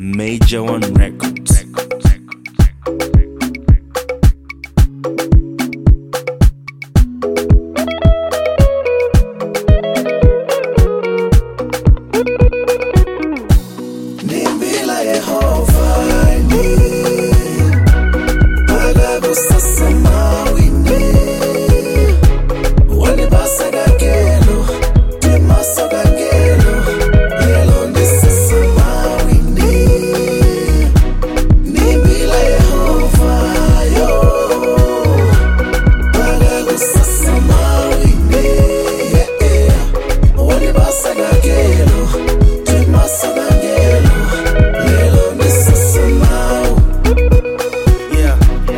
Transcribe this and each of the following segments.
Major One Records. Nimbila Yehova ni Baga kusasa mawini Walibasa gagelo Timasa gagelo Yelo ni sasa mawini Nimbila Yehova yo Baga kusasa mawini Yeah yeah Walibasa gagelo Timasa gagelo Yelo ni sasa mawini yeah.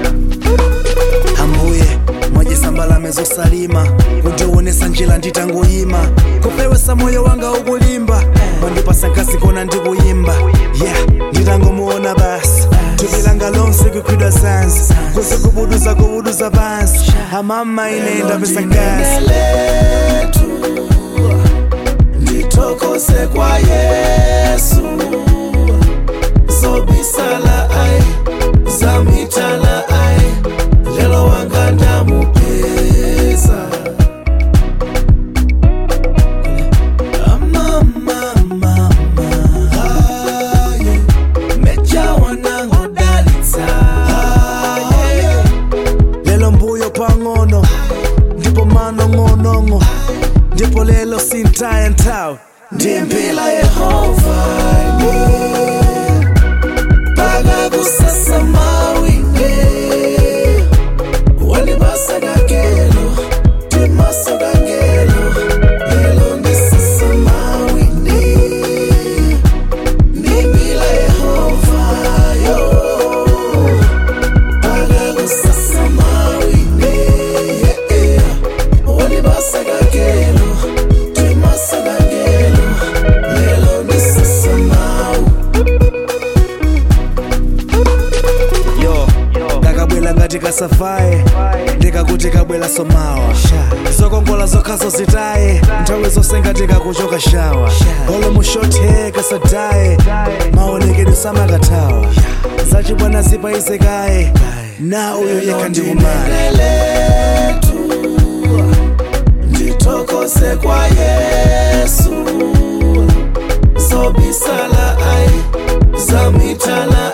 hambuye mwajisambala mezosalima kutiwonesa njira nditangoyima kupewesa moyo wanga ukulimba mwandipasa nkasi kona ndikuyimba yeah nditangomuona basi tuvilanga lonse kukhwidwa zansi kuzikubuduza kubuduza pansi amama inenda pesa nkasi letu ndithokoze kwa yesu zobisala ai zamitala ai lelo wanga ndamupeza lelo mbuyo pang'ono ndipo manong'onong'o ndipo lelo sintaya nthawi ndimpila yehova paka kusasa mawine walibasa gagelo timasa gagelo lelo ndisasa mawine ndimpila yehova yo paka kusasa mawine yeah, yeah. walibasa gagelo timasa gagelo lelo ndisasa mawine yo ndakabwela ngati kasafaye ndikakuti kabwela somawa zokongola zokhazo zitaye nthawi zonse ngati kakuchoka shawa olo mushothe kasadaye maonekedwe samakathawa zachibwana zipaizekaye na uyo yekha ndikumana letu ndithokoze kwa yesu zobisala ai zamitala